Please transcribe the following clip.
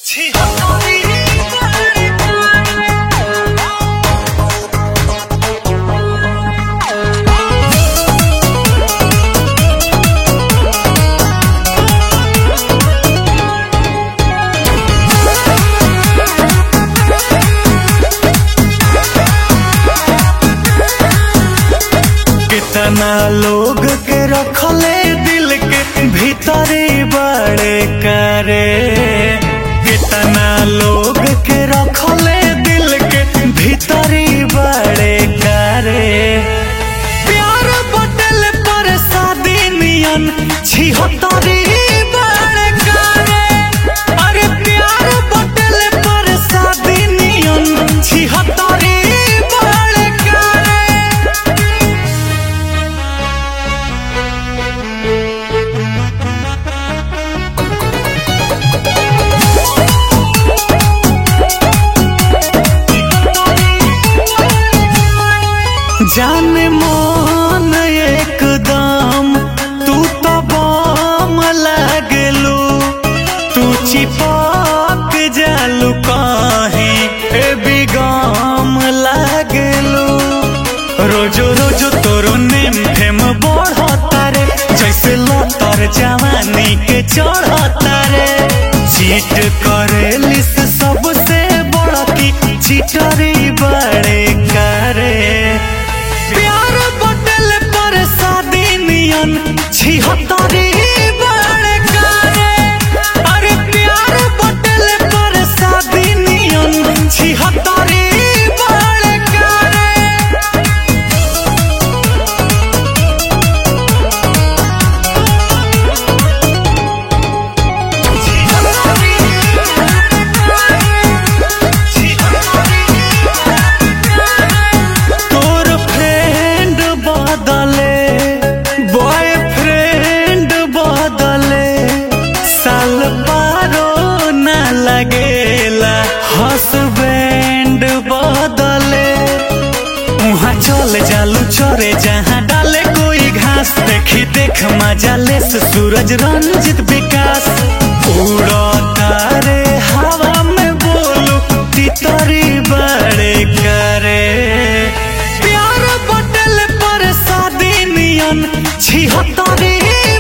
कितना लोग के रखले दिल के भीतरी बड़े करे कितना लोग के रखले दिल के भीतरी बड़े करे प्यार बटल पर शादी नियन छिहत्तरी बड़े करे अरे प्यार बटल पर शादी नियन छिहत्तरी बड़े करे जान मन एकदम तू तो बम लागलू तू चिपक जालू कहीं ए बिगम लागलू रोजो रोजो तोरो नेम फेम बढ़ता रे जैसे लतर जवानी के चढ़ता रे चीट करे लिस सबसे बड़की चिटरी बड़े करे प्यार बटल पर शादी नियन छिहत्तरी बड़े करे अरे प्यार बटल पर शादी नियन छिहत्तरी बड़े करे तोर फ्रेंड बदले बॉयफ्रेंड बदले साल पारो न लगेला हसबैंड बदले वहाँ चल जालू चरे जहाँ डाले कोई घास देखी देख मजा ले से सूरज रंजित विकास उड़ता रे हवा में बोलू तितरी बड़े करे प्यार बटल पर शादी नियन छिहत्तरी